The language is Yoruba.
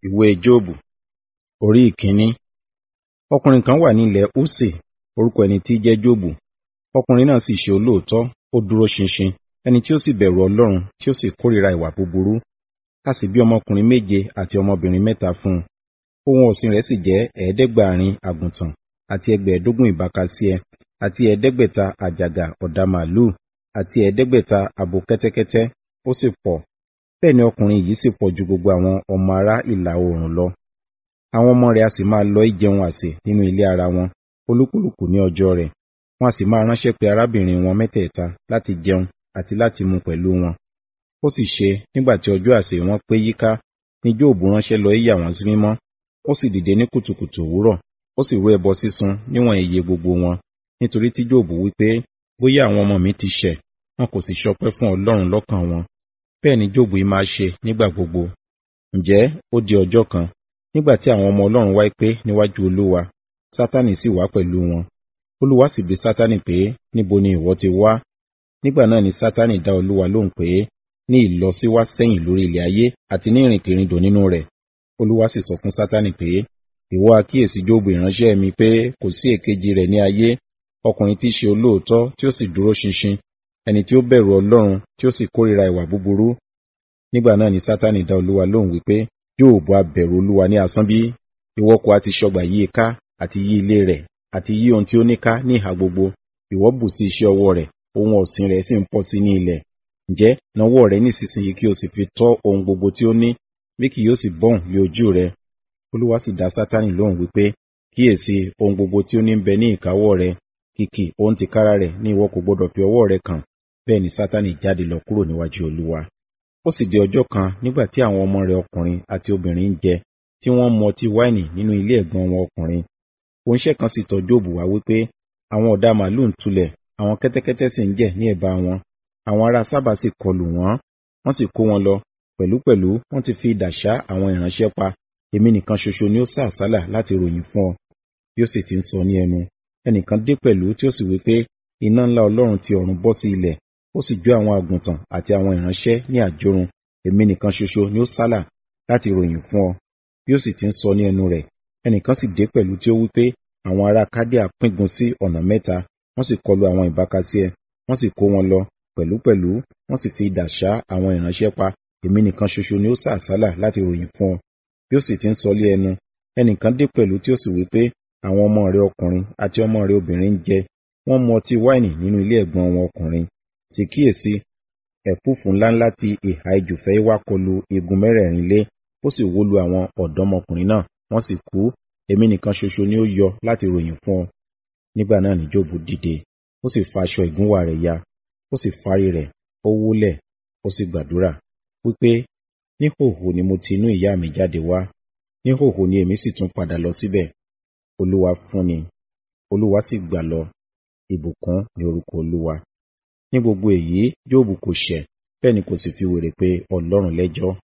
ìwé jóòbù orí ìkíní ọkùnrin kan wà ní ilẹ̀ úsì orúkọ ẹni tí í jẹ́ jóòbù ọkùnrin náà sì ṣe olóòótọ́ ó dúró ṣinṣin ẹni tí ó sì bẹ̀rù ọlọ́run tí ó sì kórìíra ìwà búburú a sì bí ọmọkùnrin méje àti ọmọbìnrin mẹ́ta fún un ohun ọ̀sìn rẹ̀ sì jẹ́ ẹ̀ẹ́dẹ́gbàárin àgùntàn àti ẹgbẹ̀ẹ́dógún ìbákasíẹ àti ẹ̀ẹ́dẹ́gbẹ̀ta àjàgà ọ̀dà màlúù àti ẹ̀ẹ́dẹ́gbẹ̀ta abo kẹ́tẹ́kẹ́tẹ́ ó sì pọ̀ bẹ́ẹ̀ ni ọkùnrin yìí sì pọ̀ ju gbogbo àwọn ọmọ ará ìlà oòrùn lọ àwọn ọmọ rẹ̀ a sì máa lọ ìjẹun àsè nínú ilé ara wọn olúkúlùkù ní ọjọ́ rẹ̀ wọn a sì máa ránṣẹ́ pé arábìnrin wọn mẹ́tẹ̀ẹ̀ta láti jẹun àti láti mu pẹ̀lú wọn ó sì ṣe nígbà tí ọjọ́ àsè wọn pé yíká ni jóòbù ránṣẹ́ lọ yà wọ́n sí mímọ́ ó sì dìde ní kùtùkùtù òwúrọ̀ ó sì rú ẹbọ sísun níwọ̀n iye gbogbo wọn nítorí tí jóòbù wí pé bóyá àwọn ọmọ mi ti ṣẹ̀ wọn kò sì ṣọpẹ́ fún ọlọ́run lọ́kàn wọn bẹ́ẹ̀ ni jóòbù yìí máa ṣe nígbà gbogbo ǹjẹ́ ó di ọjọ́ kan nígbà tí àwọn ọmọ ọlọ́run wáyé pé níwájú olúwa sátánì sì wá pẹ̀lú wọn olúwa sì bi sátánì pé níbo ni ìwọ ti wá nígbà náà ni sátánì dá olúwa lóhùn pé ní ìlọsíwá sẹ́yìn lórí ilẹ̀ ayé àti ní ìrìnkèrindò nínú rẹ̀ olúwa sì sọ fún sátánì pé ìwọ àkíyèsí jóòbù ìránṣẹ́ mi pé kò sí èkejì rẹ̀ ní ayé ọkùnrin tí í ṣe olóòótọ́ tí ó sì dúró ṣinṣin ẹni tí ó bẹ̀rù ọlọ́run tí ó sì kórìíra ìwà búburú nígbà náà ni sátánì dá olúwa lóhùn wípé yóò bá bẹ̀rù olúwa ní asán bí ìwọ kò àti ṣọgbà yí i ká àti yí ilé rẹ̀ àti yí ohun tí ó ní ká ní ìhà gbogbo ìwọ bù sí iṣẹ́ ọwọ́ rẹ̀ ohun ọ̀sìn rẹ̀ sì ń pọ̀ sí ní ilẹ̀ ǹjẹ́ nawọ́ rẹ̀ nísinsìnyí kí o sì fi tọ́ ohun gbogbo tí ó ní bí kì yóò sì bọ́hùn lé ojú rẹ̀ olúwa sì dá sátánì lóhùn wípé kíyèsí ohun gbogbo tí ó ní ń bẹ ní ìkáwọ́ rẹ̀ kìkì ohun tìkára rẹ̀ ní ìwọ kò gbọdọ̀ fi ọwọ́ rẹ̀ kàn bẹ́ẹ̀ ni sátánì jáde lọ kúrò níwájú olúwa ó sì di ọjọ́ kan nígbà tí àwọn ọmọ rẹ̀ ọkùnrin àti obìnrin ń jẹ tí wọ́n mu ọtí wáìnì nínú ilé ẹ̀gbọ́n wọn ọkùnrin oníṣẹ́ kan sì tọ̀ jóòbù wá wípé àwọn ọ̀dà màlúù ń tulẹ̀ àwọn kẹ́tẹ́kẹ́tẹ́ sì ń jẹ ní ẹ̀bá wọn àwọn ará sábà sì kọlù wọ́n wọ́n sì kó wọn lọ pẹ̀lúpẹ̀lú wọ́n ti fi idà ṣá àwọn ìránṣẹ́ pa èmi nìkan ṣoṣo ni ó sá àsálà láti ròyìn fún ọ bí ó sì ti ń sọ ní ẹnu ẹnìkan dé pẹ̀lú tí ó sì wí pé iná ńlá ọlọ́run ti ọ̀run bọ́ sí ilẹ̀ ó sì jó àwọn àgùntàn àti àwọn ìránṣẹ́ ní àjórun èmi nìkan ṣoṣo ni ó sálà láti ròyìn fún ọ bí ó sì ti ń sọ ní ẹnu rẹ̀ ẹnìkan sì dé pẹ̀lú tí ó wí pé àwọn ará kádíà píngun sí ọ̀nà mẹ́ta wọ́n sì kọlu àwọn ìbákasíẹ wọ́n sì kó wọn lọ pẹ̀lúpẹ̀lú wọ́n sì fi idà ṣá àwọn ìránṣẹ́ pa èmi nìkan ṣoṣo ni ó sá àsálà láti ròyìn fún ọ bí ó sì ti ń sọ lé ẹnu ẹnìkan dé pẹ̀lú tí ó sì wí pé àwọn ọmọ rẹ ọkùnrin àti ọmọ rẹ obìnrin ń jẹ wọ́n mu ọtí wáìnì nínú ilé ẹ̀gbọ́n wọn ọkùnrin sì kíyèsí ẹ̀fúùfù ńláńlá ti ìhà ìjùfẹ́ wá kọlu igun mẹ́rẹ̀ẹ̀rin lé ó sì wó lu àwọn ọ̀dọ́mọkùnrin náà wọ́n sì kú èmi nìkan ṣoṣo ni ó yọ láti ròyìn fún ọ nígbà náà ni jóòbù dìde ó sì fa aṣọ ìgúnwà rẹ̀ ya ó sì fárí rẹ̀ ó wólẹ̀ ó sì gbàdúrà wípé níhòhò ni mo ti inú ìyá mi jáde wá níhòhò ni èmi sì tún padà lọ síbẹ̀ olúwa fúnni olúwa sì gbà lọ ìbùkún ní orúkọ olúwa ní gbogbo èyí jóòbù kò ṣẹ̀ bẹ́ẹ̀ ni kò sì fi wèrè pé ọlọ́run lẹ́jọ́